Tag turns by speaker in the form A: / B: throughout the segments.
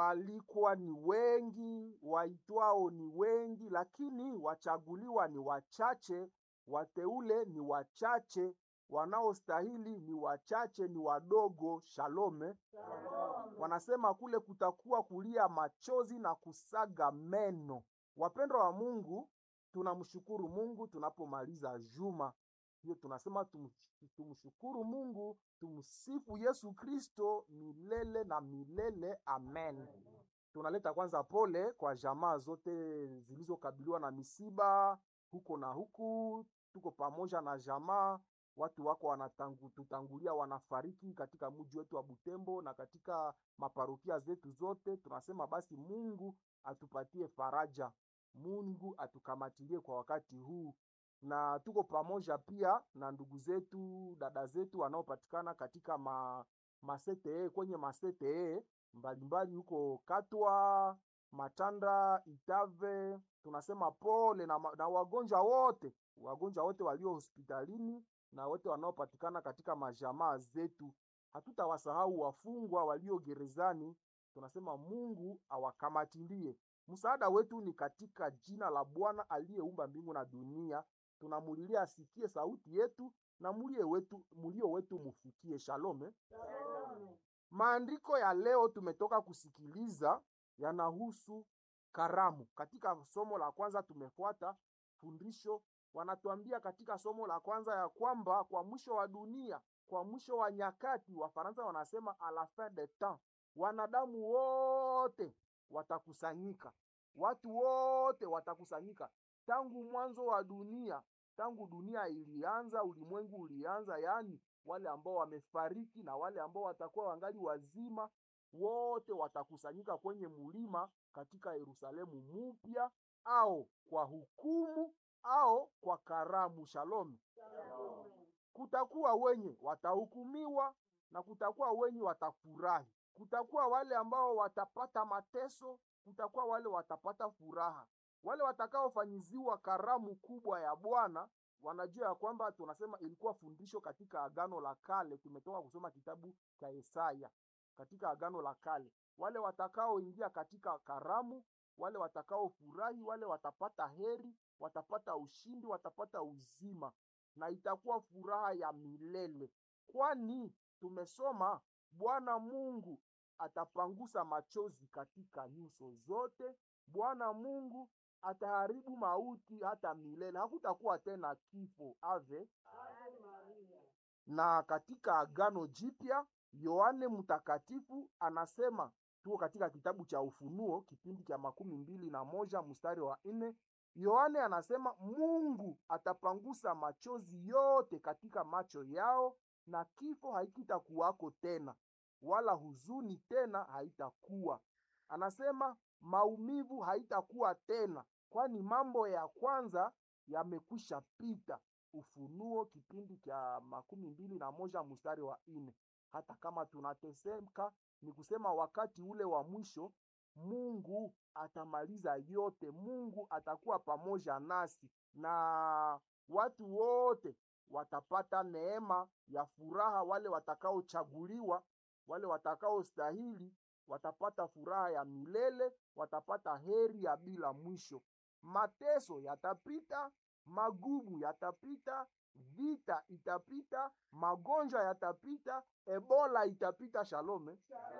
A: waalikwa ni wengi, waitwao ni wengi, lakini wachaguliwa ni wachache, wateule ni wachache, wanaostahili ni wachache, ni wadogo. Shalome. Wanasema kule kutakuwa kulia machozi na kusaga meno. Wapendwa wa Mungu, tunamshukuru Mungu tunapomaliza juma hiyo, tunasema tum, tumshukuru Mungu, tumsifu Yesu Kristo milele na milele, amen. Tunaleta kwanza pole kwa jamaa zote zilizokabiliwa na misiba huko na huku. Tuko pamoja na jamaa, watu wako wanatutangulia, wanafariki katika mji wetu wa Butembo na katika maparokia zetu zote. Tunasema basi Mungu atupatie faraja, Mungu atukamatilie kwa wakati huu, na tuko pamoja pia na ndugu zetu, dada zetu wanaopatikana katika ma, masete kwenye masete mbalimbali huko Katwa, Matanda, Itave. Tunasema pole na, na wagonjwa wote, wagonjwa wote walio hospitalini na wote wanaopatikana katika majamaa zetu. Hatutawasahau wafungwa walio gerezani. Tunasema Mungu awakamatilie. Msaada wetu ni katika jina la Bwana aliyeumba mbingu na dunia. Tunamulilia asikie sauti yetu na mulio wetu, mulio wetu mufikie. Shalome. Maandiko ya leo tumetoka kusikiliza yanahusu karamu. Katika somo la kwanza tumefuata fundisho, wanatuambia katika somo la kwanza ya kwamba kwa mwisho wa dunia, kwa mwisho wa nyakati, Wafaransa wanasema a la fin de temps, wanadamu wote watakusanyika, watu wote watakusanyika. Tangu mwanzo wa dunia, tangu dunia ilianza, ulimwengu ulianza, yaani wale ambao wamefariki na wale ambao watakuwa wangali wazima, wote watakusanyika kwenye mulima katika Yerusalemu mupya, au kwa hukumu au kwa karamu. Shalom. Kutakuwa wenye watahukumiwa na kutakuwa wenye watafurahi. Kutakuwa wale ambao watapata mateso, kutakuwa wale watapata furaha. Wale watakaofanyiziwa karamu kubwa ya Bwana wanajua ya kwamba tunasema ilikuwa fundisho katika Agano la Kale. Tumetoka kusoma kitabu cha Yesaya katika Agano la Kale. Wale watakaoingia katika karamu, wale watakaofurahi, wale watapata heri, watapata ushindi, watapata uzima, na itakuwa furaha ya milele, kwani tumesoma Bwana Mungu atapangusa machozi katika nyuso zote. Bwana Mungu ataharibu mauti hata milele, hakutakuwa tena kifo. Ave na katika Agano Jipya Yohane Mtakatifu anasema, tuko katika kitabu cha Ufunuo kipindi cha makumi mbili na moja mstari wa nne. Yohane anasema Mungu atapangusa machozi yote katika macho yao, na kifo haikitakuwako tena, wala huzuni tena haitakuwa. Anasema maumivu haitakuwa tena, kwani mambo ya kwanza yamekwisha pita. Ufunuo kipindi cha makumi mbili na moja mstari wa nne. Hata kama tunateseka, ni kusema wakati ule wa mwisho Mungu atamaliza yote. Mungu atakuwa pamoja nasi na watu wote watapata neema ya furaha. Wale watakaochaguliwa, wale watakaostahili watapata furaha ya milele, watapata heri ya bila mwisho. Mateso yatapita, magumu yatapita, vita itapita, magonjwa yatapita, Ebola itapita. Shalome,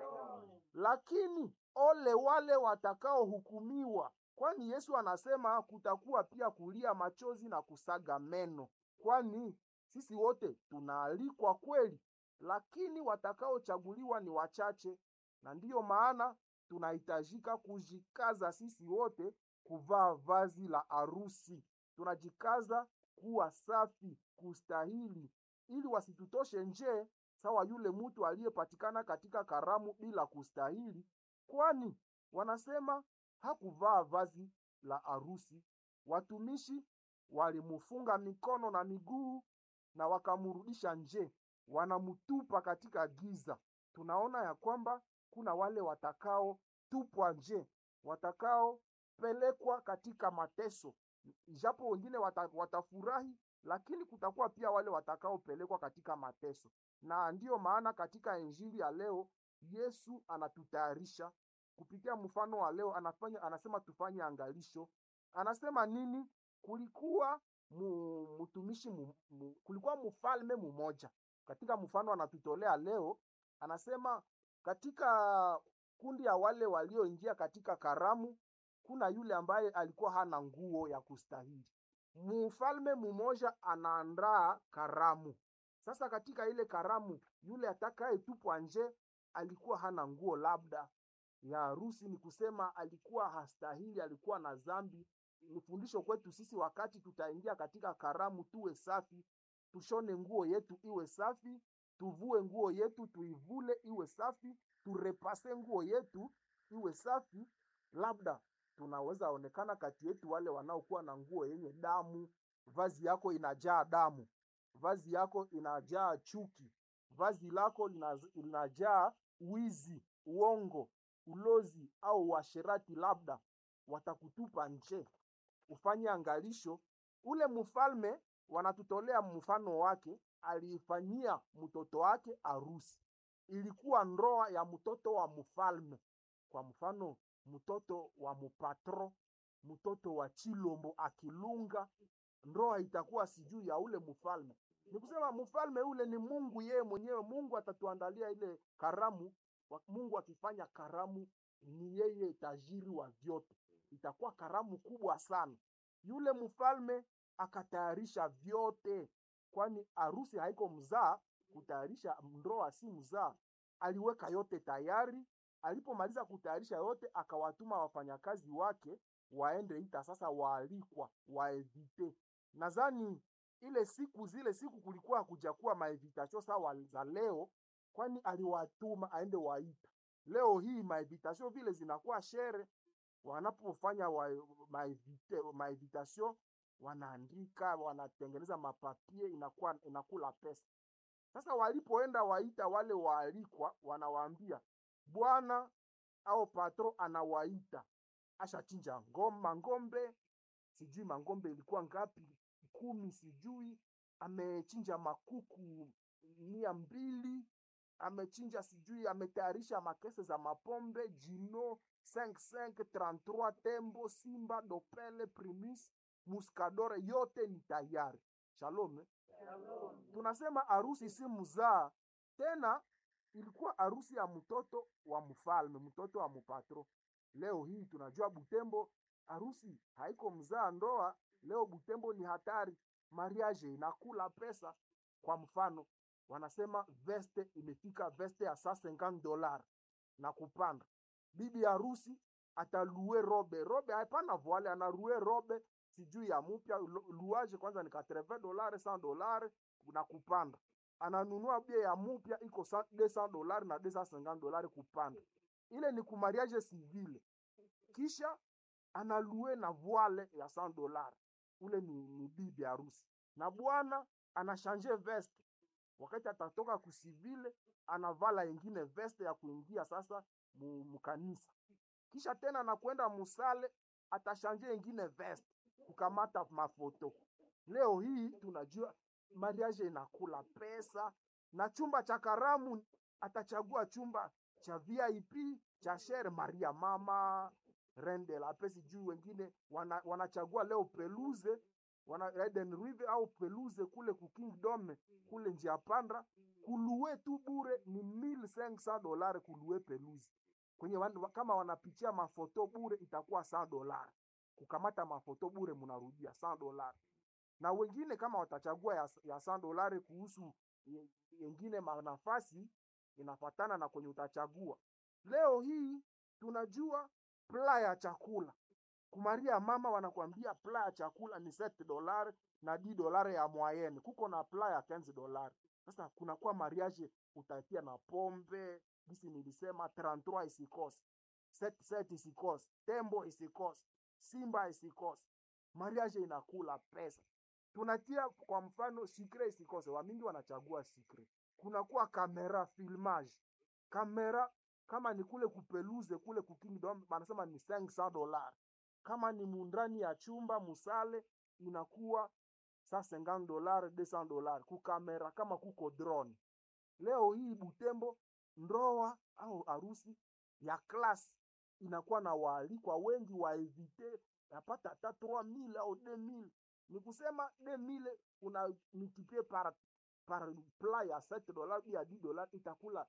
A: lakini ole wale watakaohukumiwa, kwani Yesu anasema kutakuwa pia kulia machozi na kusaga meno, kwani sisi wote tunaalikwa kweli, lakini watakaochaguliwa ni wachache, na ndiyo maana tunahitajika kujikaza sisi wote kuvaa vazi la arusi. Tunajikaza kuwa safi, kustahili, ili wasitutoshe nje sawa yule mtu aliyepatikana katika karamu bila kustahili, kwani wanasema hakuvaa vazi la arusi. Watumishi walimufunga mikono na miguu na wakamrudisha nje, wanamtupa katika giza. Tunaona ya kwamba kuna wale watakaotupwa nje, watakaopelekwa katika mateso, ijapo wengine wata, watafurahi, lakini kutakuwa pia wale watakaopelekwa katika mateso. Na ndiyo maana katika injili ya leo Yesu anatutayarisha kupitia mfano wa leo anafanya anasema tufanye angalisho anasema nini kulikuwa mu, mtumishi mu, mu, kulikuwa mfalme mmoja katika mfano anatutolea leo anasema katika kundi ya wale walioingia katika karamu kuna yule ambaye alikuwa hana nguo ya kustahili mfalme mmoja anaandaa karamu sasa katika ile karamu yule atakayetupwa nje alikuwa hana nguo labda ya harusi ni kusema alikuwa hastahili alikuwa na dhambi ni fundisho kwetu sisi wakati tutaingia katika karamu tuwe safi tushone nguo yetu iwe safi tuvue nguo yetu tuivule iwe safi turepase nguo yetu iwe safi labda tunaweza onekana kati yetu wale wanaokuwa na nguo yenye damu vazi yako inajaa damu vazi yako inajaa chuki vazi lako lina- linajaa wizi uongo ulozi au uasherati labda watakutupa nje ufanye angalisho ule mfalme wanatutolea mfano wake aliifanyia mtoto wake arusi ilikuwa ndoa ya mtoto wa mfalme kwa mfano mtoto wa mupatro mtoto wa chilombo akilunga ndoa itakuwa sijui ya ule mfalme ni kusema mfalme ule ni mungu yeye mwenyewe mungu atatuandalia ile karamu Wa- mungu akifanya karamu ni yeye tajiri wa vyote itakuwa karamu kubwa sana yule mfalme akatayarisha vyote kwani harusi haiko mzaa kutayarisha ndoa si mzaa aliweka yote tayari alipomaliza kutayarisha yote akawatuma wafanyakazi wake waende ita sasa waalikwa waevite nadhani ile siku zile siku kulikuwa hakujakuwa maevitasio sawa za leo kwani aliwatuma aende waita leo hii maevitasio vile zinakuwa shere wanapofanya wa, maevite, maevitasio wanaandika wanatengeneza mapapie inakuwa inakula pesa sasa walipoenda waita wale waalikwa wanawaambia bwana au patro anawaita ashachinja ngoma ngombe sijui mangombe ilikuwa ngapi kumi sijui amechinja makuku mia mbili amechinja sijui ametayarisha makese za mapombe jino 5533 tembo simba dopele primis muskadore yote ni tayari shalom eh? tunasema harusi si mzaa tena ilikuwa harusi ya mtoto wa mfalme mtoto wa mpatro leo hii tunajua butembo harusi haiko mzaa ndoa leo butembo ni hatari mariage inakula pesa kwa mfano wanasema veste imefika veste ya saa 50 dolar na kupanda bibi harusi atalue robe robe hapana voile anarue robe sijui ya mupya lu- luage kwanza ni 80 dolare 100 dolare na kupanda ananunua bia ya mupya iko sa- 200 dolari na 250 dolari kupanda ile ni kumariage civile kisha analue na voile ya 100 dolari ule ni, ni bibi harusi na bwana anashanje veste wakati atatoka kusivile anavala ingine veste ya kuingia sasa mu- mukanisa kisha tena nakwenda musale atashanje ingine veste kukamata mafoto leo hii tunajua mariage inakula pesa na chumba cha karamu atachagua chumba cha vip cha shere maria mama rende la pesi juu wengine wana, wanachagua leo peluze wana Eden River au peluze kule ku Kingdom kule njia panda kulue tu bure ni 1500 dolari kulue peluze kwenye wan, kama wanapitia mafoto bure itakuwa 100 dolari kukamata mafoto bure mnarudia 100 dolari na wengine kama watachagua ya, ya 100 dolari kuhusu ye- yengine manafasi inafatana na kwenye utachagua leo hii tunajua pla ya chakula kumaria mama wanakwambia pla ya chakula ni 7 dolari na 10 dolari ya moyenne kuko na pla ya 15 dolari sasa kunakuwa mariage utatia na pombe gisi nilisema 33 isikose set set isikose tembo isikose simba isikose mariage inakula pesa tunatia kwa mfano sikre isikose wamingi wanachagua sikre kunakuwa kamera filmage kamera kama ni kule kupeluze kule kukingdom wanasema ni 500 dolar kama ni mundani ya chumba musale inakuwa sa 50 dolar 200 dolar kukamera kama kuko drone leo hii butembo ndoa au harusi ya klasi inakuwa na waalikwa wengi waevite napata hata 3000 au 2000 ni kusema 2000 una multiplie par par plat ya 7 dollars ya 10 dollars itakula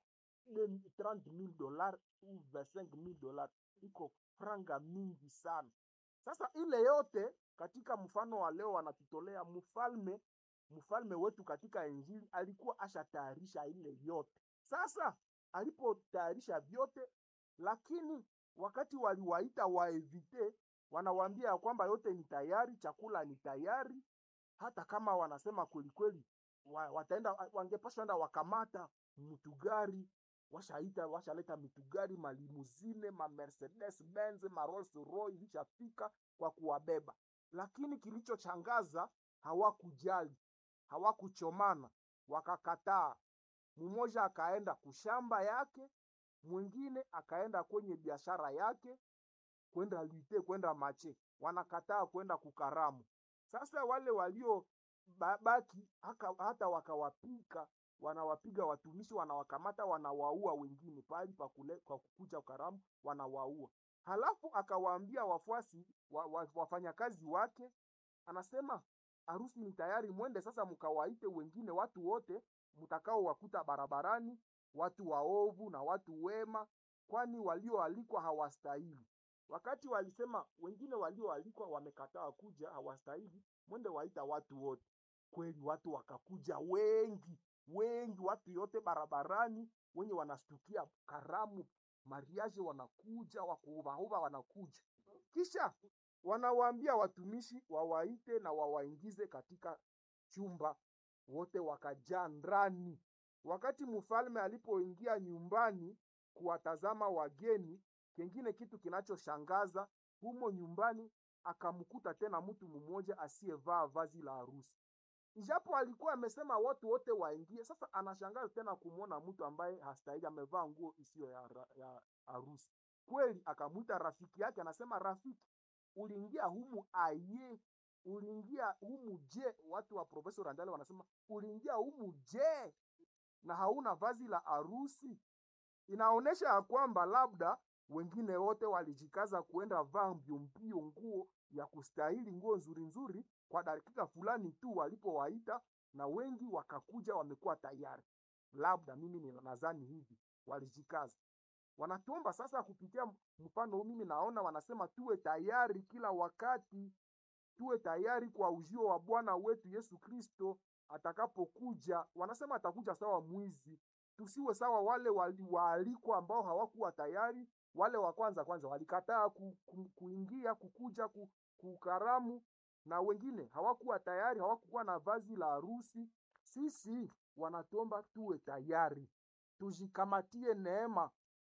A: 30000 dollars ou 25000 dollars iko franga mingi sana sasa ile yote katika mfano wa leo wanatutolea mfalme mfalme wetu katika injili alikuwa ashatayarisha ile yote sasa alipotayarisha vyote lakini wakati waliwaita waevite wanawaambia ya kwamba yote ni tayari chakula ni tayari hata kama wanasema kwelikweli wa, wataenda wangepaswa enda wakamata mtugari washaita washaleta mitugari malimuzine ma mercedes benz ma rolls royce ilishafika kwa kuwabeba lakini kilichochangaza hawakujali hawakuchomana wakakataa mmoja akaenda kushamba yake mwingine akaenda kwenye biashara yake kwenda lite kwenda mache wanakataa kwenda kukaramu sasa wale walio ba- baki haka, hata wakawapika wanawapiga watumishi wanawakamata wanawaua wengine pahali pa kule- kwa kukuja karamu wanawaua halafu akawaambia wafuasi wa, wa, wafanyakazi wake anasema harusi ni tayari mwende sasa mkawaite wengine watu wote mtakao wakuta barabarani watu waovu na watu wema kwani walioalikwa hawastahili wakati walisema wengine walioalikwa wamekataa kuja hawastahili mwende waita watu wote kweli watu wakakuja wengi wengi watu yote barabarani wenye wanastukia karamu mariaje wanakuja wakuuvahuva wanakuja kisha wanawaambia watumishi wawaite na wawaingize katika chumba wote wakajaa ndani wakati mfalme alipoingia nyumbani kuwatazama wageni kengine kitu kinachoshangaza humo nyumbani akamkuta tena mtu mmoja asiyevaa vazi la harusi ijapo alikuwa amesema watu wote waingie sasa anashangaza tena kumwona mtu ambaye hastahili amevaa nguo isiyo ya, ra- ya harusi kweli akamwita rafiki yake anasema rafiki uliingia humu aye uliingia humu je watu wa profesa randale wanasema uliingia humu je na hauna vazi la harusi inaonyesha ya kwamba labda wengine wote walijikaza kuenda vaa mbio mbio nguo ya kustahili nguo nzuri nzuri kwa dakika fulani tu walipowaita na wengi wakakuja wamekuwa tayari labda mimi ni- nadhani hivi walijikaza wanatuomba sasa kupitia mfano huu mimi naona wanasema tuwe tayari kila wakati tuwe tayari kwa ujio wa bwana wetu yesu kristo atakapokuja wanasema atakuja sawa mwizi tusiwe sawa wale wali- waalikwa ambao hawakuwa tayari wale wa kwanza kwanza walikataa ku, ku, kuingia kukuja ku, kukaramu na wengine hawakuwa tayari hawakuwa na vazi la harusi sisi wanatuomba tuwe tayari tujikamatie neema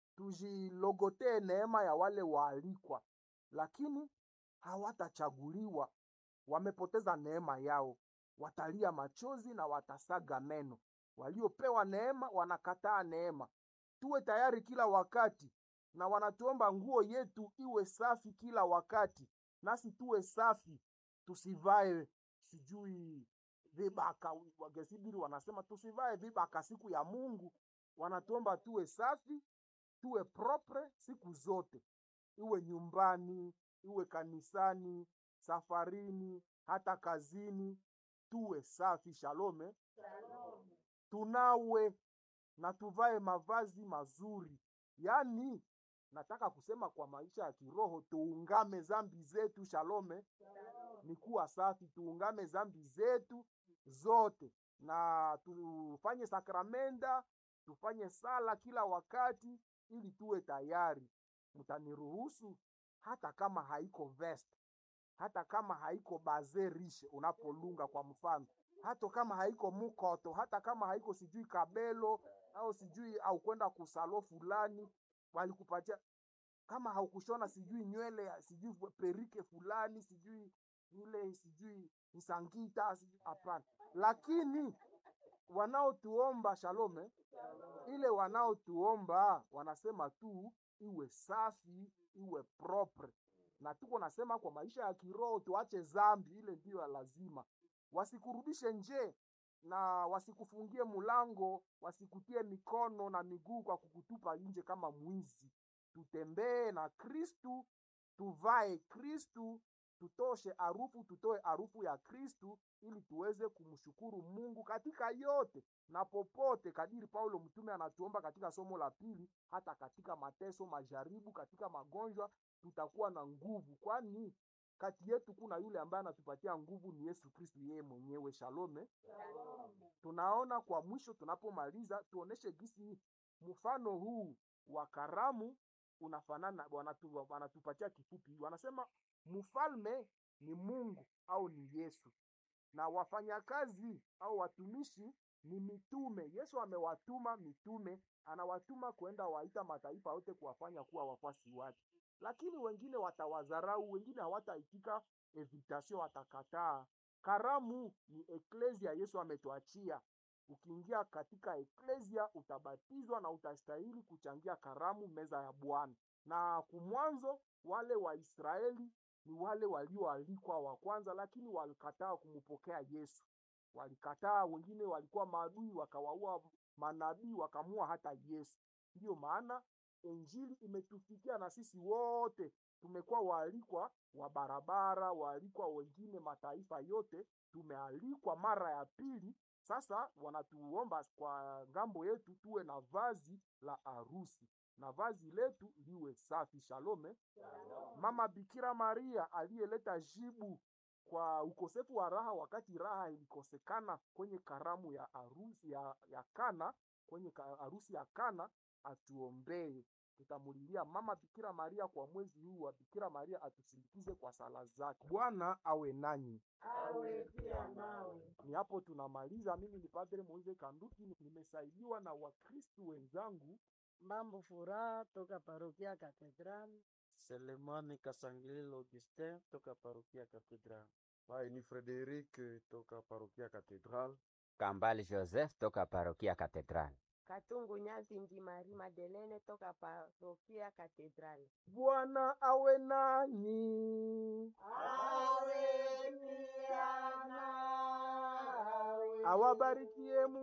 A: tujilogotee neema ya wale waalikwa lakini hawatachaguliwa wamepoteza neema yao watalia machozi na watasaga meno waliopewa neema wanakataa neema tuwe tayari kila wakati na wanatuomba nguo yetu iwe safi kila wakati nasi tuwe safi tusivae sijui vibaka wagesibiri wanasema tusivae vibaka siku ya mungu wanatuomba tuwe safi tuwe propre siku zote iwe nyumbani iwe kanisani safarini hata kazini tuwe safi shalome tunawe na tuvae mavazi mazuri yaani nataka kusema kwa maisha ya kiroho tuungame zambi zetu shalome ni kuwa safi tuungame zambi zetu zote na tufanye sakramenda tufanye sala kila wakati ili tuwe tayari mtaniruhusu hata kama haiko vest hata kama haiko baze rishe unapolunga kwa mfano hata kama haiko mukoto hata kama haiko sijui kabelo au sijui au kwenda kusalo fulani walikupatia kama haukushona sijui nywele ya- sijui perike fulani sijui ile sijui msangita sijui hapana lakini wanaotuomba shalome ile wanaotuomba wanasema tu iwe safi iwe propre na tuko nasema kwa maisha ya kiroho tuache zambi ile ndiyo ya lazima wasikurudishe nje na wasikufungie mulango wasikutie mikono na miguu kwa kukutupa nje kama mwizi tutembee na Kristu, tuvae Kristu, tutoshe harufu, tutoe harufu ya Kristu ili tuweze kumshukuru Mungu katika yote na popote, kadiri Paulo mtume anatuomba katika somo la pili, hata katika mateso, majaribu, katika magonjwa, tutakuwa na nguvu, kwani kati yetu kuna yule ambaye anatupatia nguvu, ni Yesu Kristu yeye mwenyewe. Shalome. Tunaona kwa mwisho, tunapomaliza tuoneshe gisi mfano huu wa karamu unafanana, wanatu, wanatupatia kifupi, wanasema mfalme ni Mungu au ni Yesu na wafanyakazi au watumishi ni mitume. Yesu amewatuma mitume, anawatuma kwenda waita mataifa yote kuwafanya kuwa wafuasi wake, lakini wengine watawadharau, wengine hawataitika invitation, watakataa. Karamu ni eklesia, Yesu ametuachia. Ukiingia katika eklesia utabatizwa na utastahili kuchangia karamu, meza ya Bwana. Na kumwanzo wale Waisraeli ni wale walioalikwa wa kwanza, lakini walikataa kumpokea Yesu. Walikataa, wengine walikuwa maadui, wakawaua manabii, wakamua hata Yesu. Ndiyo maana injili imetufikia na sisi wote tumekuwa waalikwa wa barabara, waalikwa wengine, mataifa yote tumealikwa mara ya pili. Sasa wanatuomba kwa ngambo yetu tuwe na vazi la harusi na vazi letu liwe safi. Shalome. Mama Bikira Maria aliyeleta jibu kwa ukosefu wa raha wakati raha ilikosekana kwenye karamu ya harusi ya, ya Kana, kwenye harusi ya Kana, atuombee. Tutamulilia Mama Bikira Maria kwa mwezi huu wa Bikira Maria, atusindikize kwa sala zake. Bwana awe nanyi,
B: awe pia nawe.
A: Ni hapo tunamaliza. Mimi ni Padre Moise Kanduki, nimesaidiwa na Wakristu wenzangu
B: Mambo Furaha toka parokia Katedrali.
C: Selemani Kasangililo Augustin toka parokia Katedral.
D: Hai, ni Frederic toka parokia Katedral.
E: Kambali Joseph toka parokia Katedral.
F: Katungu Nyazi Ndi Mari Madelene toka parokia Katedrali.
A: Bwana awe nanyi,
B: Awe pia nawe.
A: awabarikie Mungu.